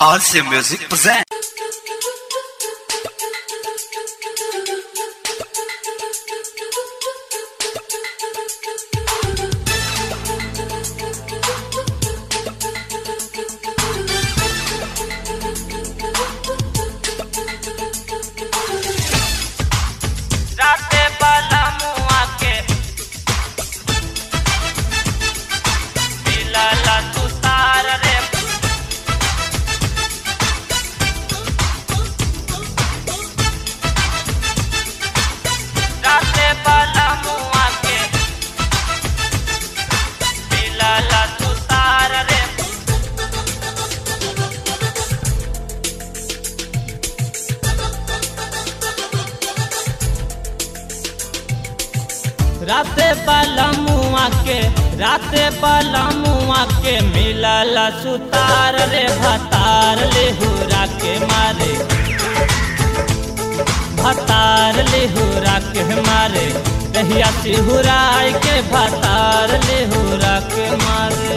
RC Music present. राते वाला मुआ के मिलला तू तार रे राते वाला मुआ के मिलला तू तार रे राते वाला मुआ के राते वाला मुआ के मिलला सुतार रे भतार ले हुरा के मारे भतार ले हुरा के मारे दहिया सिहुराय के भतार ले हुरा के मारे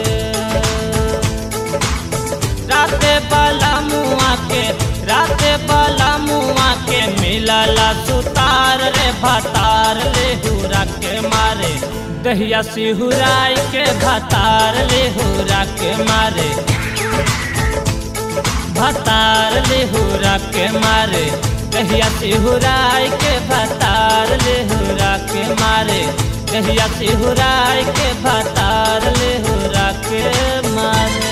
राते वाला मुआ के राते वाला मुआ के मिलला सुतार रे भतार ले हुरा के मारे दहिया सिहुराय के भतार ले हुरा के मारे भतार ले हुरा के मारे दहिया सिहुराय के भतार ले हुरा के मारे दहिया सिहुराय के भतार ले हुरा के मारे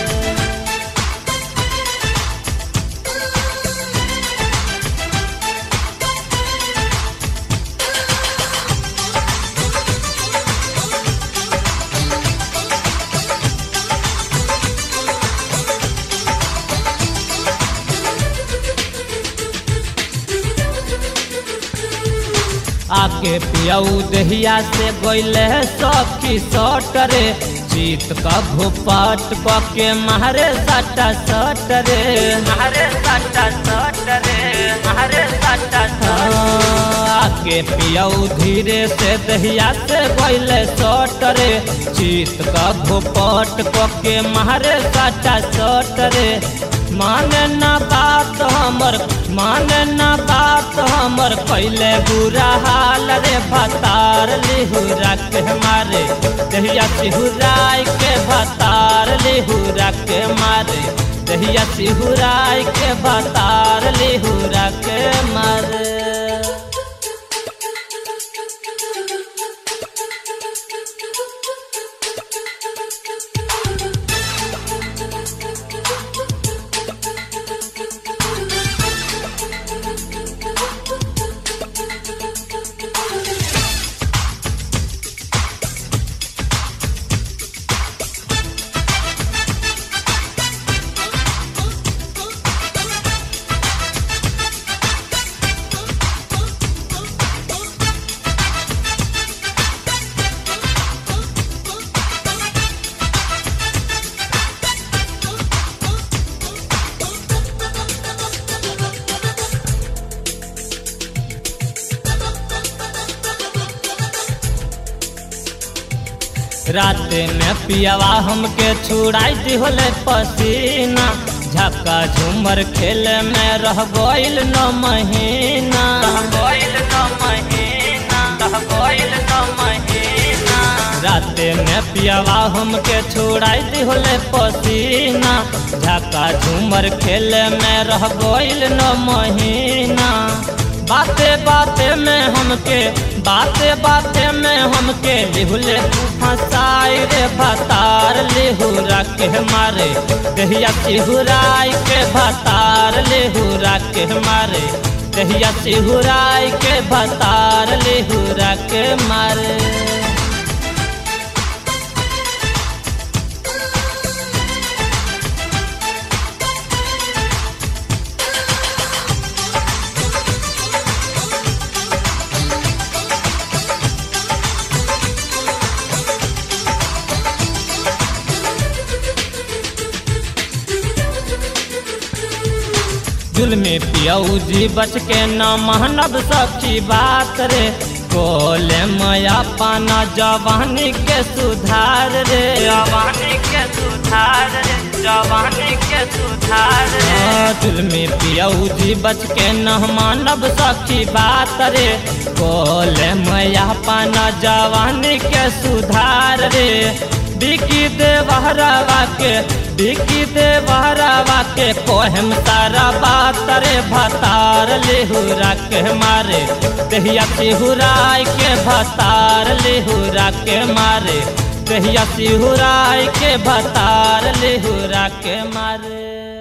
आके पियाऊ दहिया से गईले सखी सट रे जीत का भोपाट के मारे सटा सट रे मारे सटा सट रे मारे सटा आके पियाऊ धीरे से दहिया से गईले सट रे जीत का भोपाट के मारे सटा सट रे माने ना बात हमर माने ना बात हमर कैले बुरा हाल रे भतार लिहुरा के मारे दहिया सिहुराय के भतार लिहुरा के मारे दहिया सिहुराय के भतार लिहुरा के मारे राते में पियावा हमके छुड़ाई दिहले पसीना झक्का झूमर खेल में रह गईल न महीना गईल न महीना रह गईल न महीना राते में पियावा हमके छुड़ाई दिहले पसीना झक्का झूमर खेल में रह गईल न महीना बाते बाते में हमके बाते बाते में हमके लिहुले फसाई रे भतार लिहुरा के मारे दहिया सिहुराई के भतार लिहुरा के मारे दहिया सिहुराई के भतार लिहुरा के मारे जुलमी पियऊ जी बच के न महनब सखी बात रे कोले मया पाना जवानी के सुधार रे जवानी के सुधार रे जवानी के सुधार जुल्मी पियऊ जी बच के न मानब सखी बात रे बोले मैया पाना जवानी के सुधार रे बिकी दे बहरावा के बिकी दे बहरावा के कोहम तारा बात रे भतार लेहुरा के मारे दहिया सिहुराय के भतार लेहुरा के मारे दहिया सिहुराय के भतार लेहुरा के मारे